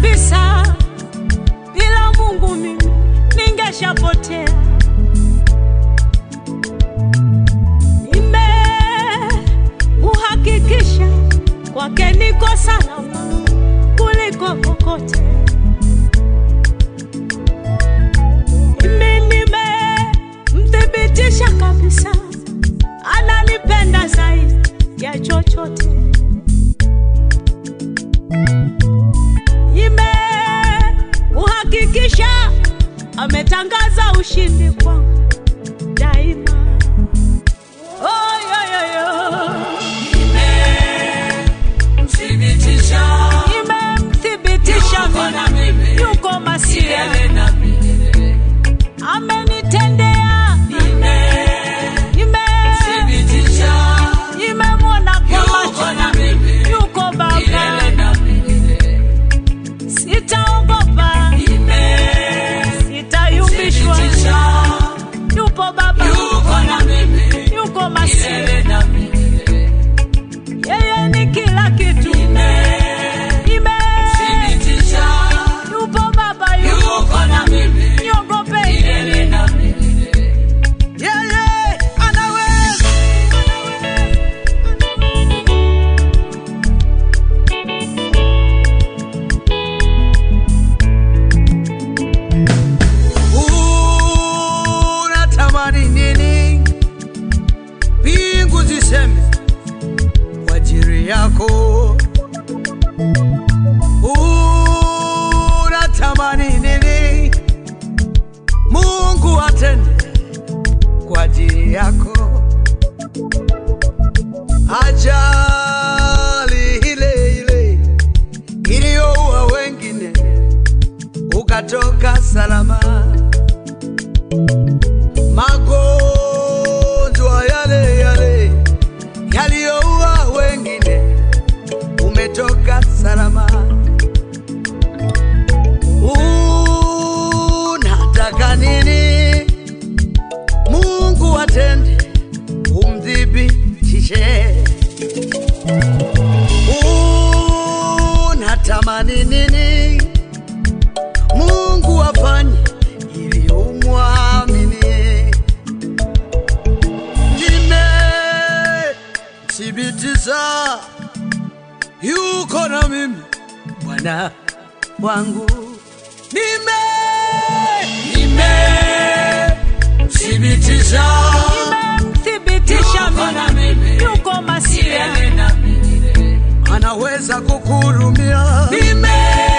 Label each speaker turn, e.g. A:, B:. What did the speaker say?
A: kabisa, bila Mungu mimi ningeshapotea. Nimeuhakikisha kwake niko salama kuliko kokote. Mimi nimemthibitisha kabisa, ananipenda zaidi ya chochote. Nimeuhakikisha, ametangaza ushindi kwangu daima. Oh, yo, yo, yo.
B: Thibitisha
A: Nimemthibitisha
B: Yuko na
A: mimi
B: mimi.
A: yuko masia,
B: milele na milele.
A: amenitendea nime
B: Thibitisha
A: nimemwona kwa
B: yuko na
A: macho
B: mimi
A: yuko
B: milele
A: Baba,
B: na milele.
A: sitaogopa, sitayumbishwa,
B: Thibitisha
A: yupo Baba,
B: yuko na mimi
A: yuko masia,
B: milele na milele.
A: yeye ni kila kitu. Nime
B: Thibitisha
A: yupo Baba, yupo
B: yuko na mimi
A: niogope
B: milele na milele.
A: yeye anaweza.
C: unatamani nini? Mbingu ziseme kwa ajili yako. Unatamani nini? Mungu atende kwa ajili yako. Ajali ile ile iliyoua wengine ukatoka salama magonjwa yale yale yaliyoua wengine, umetoka salama. Unataka nini? Mungu atende, umthibitishe. Unatamani nini? Mungu afanye ili umwamini. Nimethibitisha yuko na mimi Bwana wangu, nime
B: Thibitisha
A: Nimemthibitisha
B: yuko na
A: mimi
B: mimi
A: yuko masia,
B: milele na milele.
C: anaweza kukuhurumia. Nime